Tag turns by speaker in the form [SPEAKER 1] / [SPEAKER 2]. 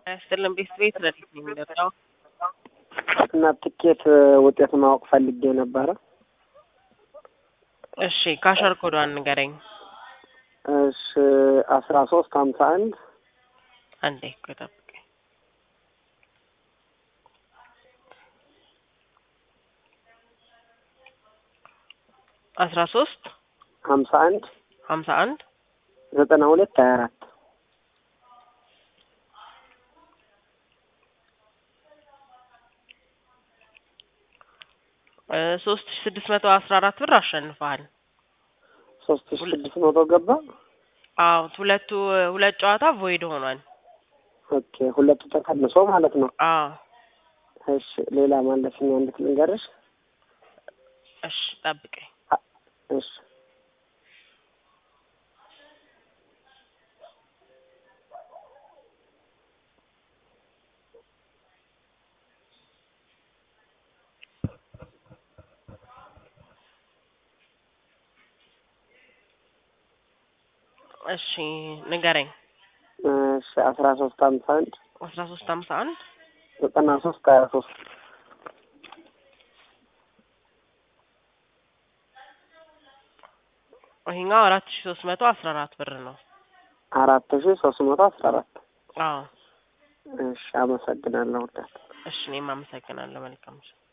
[SPEAKER 1] ያስጥልን ቤት ቤት ረዲት ነው የሚደርሰው።
[SPEAKER 2] እና ትኬት ውጤት ማወቅ ፈልጌ ነበረ።
[SPEAKER 1] እሺ ካሸር ኮዷን ንገረኝ።
[SPEAKER 2] እሺ አስራ ሶስት ሀምሳ አንድ
[SPEAKER 1] አንዴ ቆይ ጠብቀኝ። አስራ ሶስት
[SPEAKER 2] ሀምሳ አንድ
[SPEAKER 1] ሀምሳ አንድ
[SPEAKER 2] ዘጠና ሁለት ሀያ አራት
[SPEAKER 1] ሶስት ሺ ስድስት መቶ አስራ አራት ብር አሸንፈሃል።
[SPEAKER 2] ሶስት ሺ ስድስት መቶ ገባ።
[SPEAKER 1] አዎ ሁለቱ ሁለት ጨዋታ ቮይድ ሆኗል።
[SPEAKER 2] ኦኬ ሁለቱ ተቀንሶ ማለት ነው።
[SPEAKER 1] አዎ
[SPEAKER 2] እሺ ሌላ ማለፍኛ እንዴት ልንገርሽ?
[SPEAKER 1] እሺ ጠብቀኝ።
[SPEAKER 2] እሺ
[SPEAKER 1] እሺ ንገረኝ።
[SPEAKER 2] እሺ አስራ ሶስት ሀምሳ አንድ
[SPEAKER 1] አስራ ሶስት ሀምሳ አንድ
[SPEAKER 2] ዘጠና ሶስት ሀያ ሶስት
[SPEAKER 1] ይሄኛው አራት ሺ ሶስት መቶ አስራ አራት ብር ነው።
[SPEAKER 2] አራት ሺ ሶስት መቶ አስራ አራት
[SPEAKER 1] አዎ
[SPEAKER 2] እሺ አመሰግናለሁ።
[SPEAKER 1] እሺ እኔም አመሰግናለሁ። መልካም